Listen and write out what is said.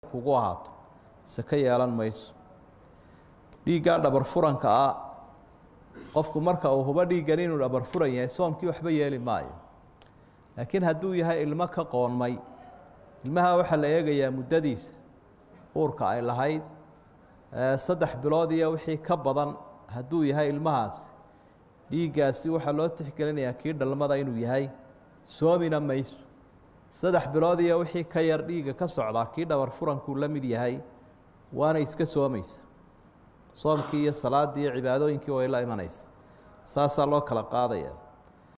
kugu ahaato sako yeelan mayso dhiiggaa dhabar furanka ah qofku marka uu hubo dhiiggan inuu dhabar furan yahay soomkii waxba yeeli maayo laakiin hadduu yahay ilmo ka qoonmay ilmaha waxaa la eegayaa muddadiisa uurka ay lahayd saddex bilood iyo wixii ka badan hadduu yahay ilmahaasi dhiiggaasi waxaa loo tixgelinayaa kii dhalmada inuu yahay soomina mayso saddex bilood iyo wixii ka yar dhiigga ka socdaa kii dhabar furankuu la mid yahay waana iska soomaysa soomkii iyo salaaddii iyo cibaadooyinkii way la imanaysa saasaa loo kala qaadaya